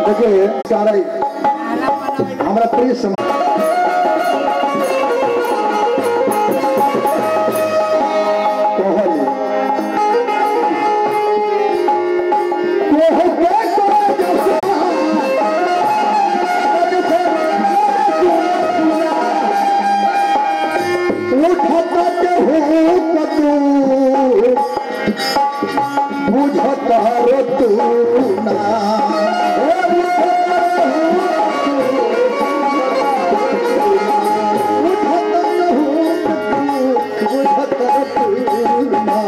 देखिए सारा हमारा प्रिय सम कोहली बुझत रो तू ना बुझत रो तू ना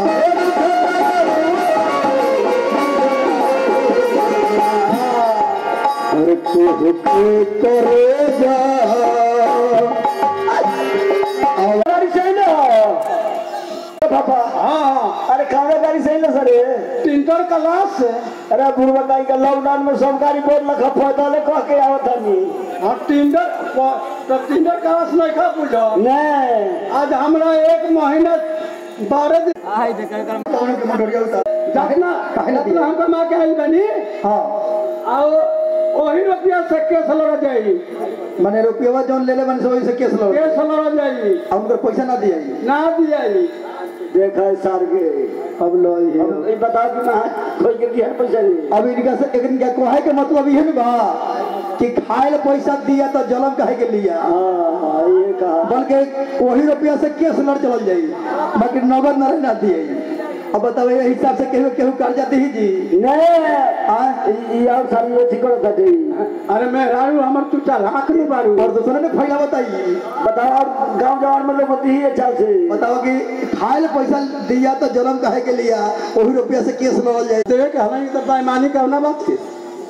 अरे कुह के करे जा गाड़ी सही ना पापा हाँ अरे खाना गाड़ी सही ना सर टिंटर क्लास से अरे बुढ़वा का का लॉकडाउन में सब गाड़ी बोर्ड लखा पता ले कह के आवत हनी हाँ टिंटर तो टिंटर क्लास नहीं खा पूछो नहीं आज हमरा एक महीना बारह दिन कौन के मोटरिया उतार जितना काहे ना जितना हम कमा के आई बनी हाँ और वही रुपया से केस लड़ जाई मने रुपया जौन ले ले मन से वही से केस लो केस लड़ जाई अब उनकर पैसा ना दिया ना दियाई देखा है सर के अब लो ये अब ये बता कि मैं कोई के दिया पैसा नहीं अब इनका से एक इनका कोहे के मतलब ये ना बा कि खाए ला पैसा दिया तो जलम कहे के लिया हाँ हाँ ये कहा बल्कि वही रुपया से केस लड़ चल जाई बाकी नगद ना ना दिए अब बताओ ये हिसाब से केहू केहू कर्जा दी जी नहीं हाँ ये और सारी ये ठीक करता थी अरे मैं रारू हमर तू चल हाथ नहीं बारू और दूसरे ने फैला बताइए बताओ और गांव जवान में लोग होती ही चाल से बताओ कि खाए ला पैसा दिया तो जलम कहे के लिया वही रुपया से केस लड़ल जाए देवे के हमें तो बेईमानी करना बात के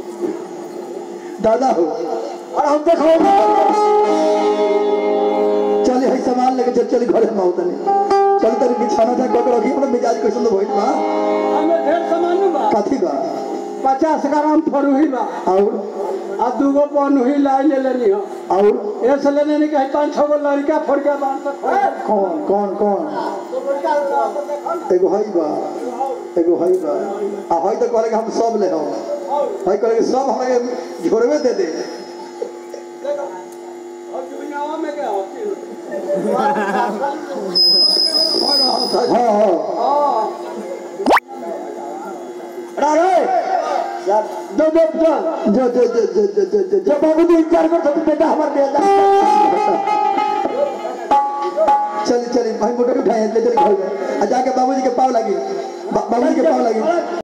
दादा हो और हम देखो चले है सामान लेके चल चल घरे में तनी चल तनी बिछाना था कोक रखी अपना मिजाज कैसन तो भइल बा हमें ढेर सामान बा कथी बा पचास ग्राम फरुही बा और आ दूगो पनुही लाई ले लेनी हो और ऐसे लेने नहीं कहीं पाँच छह गो लड़का फोड़ के बांध सकते कौन कौन कौन एगो हई बा एगो हई बा आ हई तो कहले कि हम सब ले हो हई कहले कि सब हमें झोरवे दे दे और दुनियावा में क्या होती हाँ हाँ अरे दो दो दो जो जो जो जो जो जो जो जो जब बाबू जी इंतजार करते तो बेटा हमारे दे जा चल चल भाई मोटर उठाए ले चल घर में आ जाके बाबूजी के पाव लगी बा- बाबूजी के पाव लगी